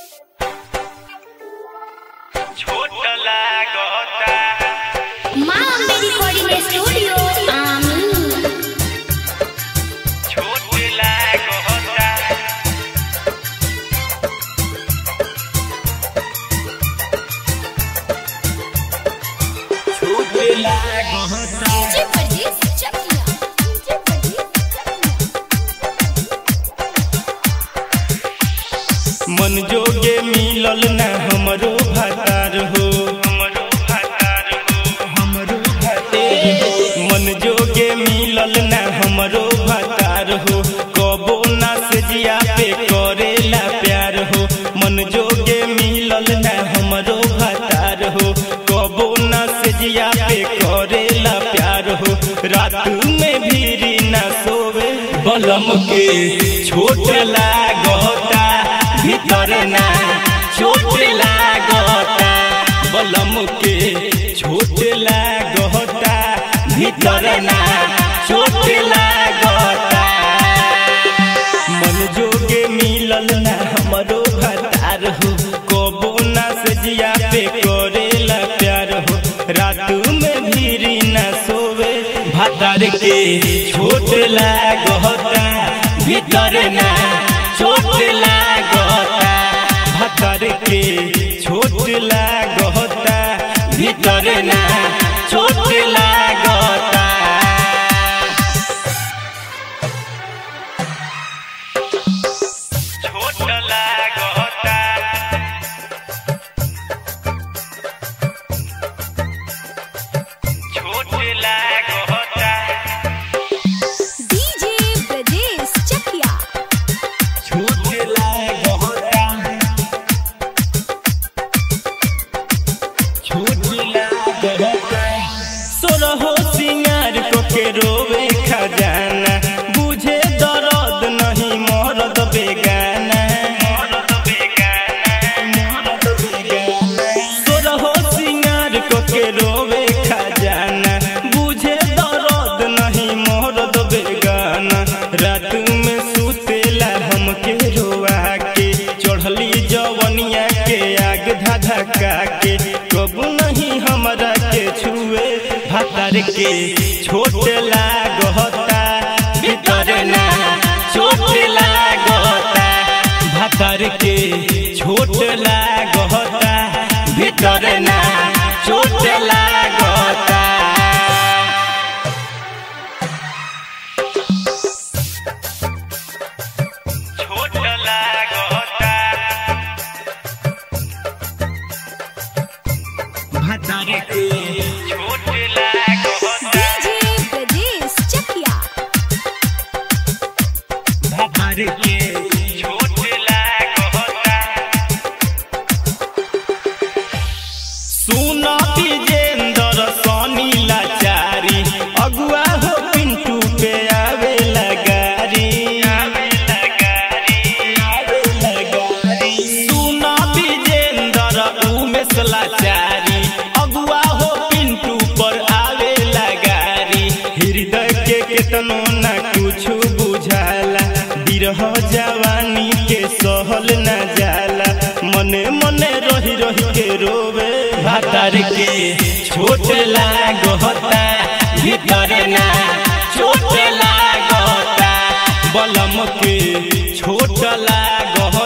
छोट लागता माँ अम्बे रिकॉर्डिंग स्टूडियो आमीन छोट लागता छोट लागता डीजे परदेस चकिया डीजे परदेस चकिया मन जोगे मिलल ना हमरो भतार हो हमरो भातार हो हमरो भतार हो मन जोगे मिलल ना हमरो भतार हो कबो ना से जिया पे करेला प्यार हो मन जोगे मिलल ना हमरो भतार हो कबो ना से जिया पे करेला प्यार हो रात में भीरी ना सोवे बलम के छोट लागता भीतर ना छोट लागता बलम के छोट लागता भीतर ना छोट लागता मन जोगे मिलल ना हमरो भतार हो कबो ना से जिया पे करेला प्यार हो रात में भीरी ना सोवे भतार के छोट लागता भीतर ना छोट लागता भतार के छोट लागता भीतर ना छोट लागता छोट लागता छोट लागता डीजे परदेस चकिया छोट लागता छोट लागता सोरहो सिंगार को के रोवे खजाना बुझे दर्द नहीं मरद बेगाना मरद बेगाना सोरहो सिंगार को के रोवे खजाना बुझे दर्द नहीं मरद बेगाना रात में सुतेला हमके रोआ के चढ़ली जवनिया के आग धधका के कबू नहीं हमरा के छुए भातर के छोट लागता भीतर ना छोट लागता भातर के छोट लागता भीतर ना छोट लागता छोट लागता भातर के छोट लागता डीजे परदेस चकिया भातर के छोट लागता सुन विजेंद्र सनी लाचारी अगुआ हो पिंटू पे आवे लगारी आवे लगारी सुन विजेंद्र उमेश लाचारी अगुआ हो पिंटू पर आवे लगारी हृदय के केतनो ना कुछ बुझाला बिरह जवानी के सहल न जाला मने मने रही रही के रोवे भातार के छोट लागता भीतर ना छोट लागता बलम के छोट लागता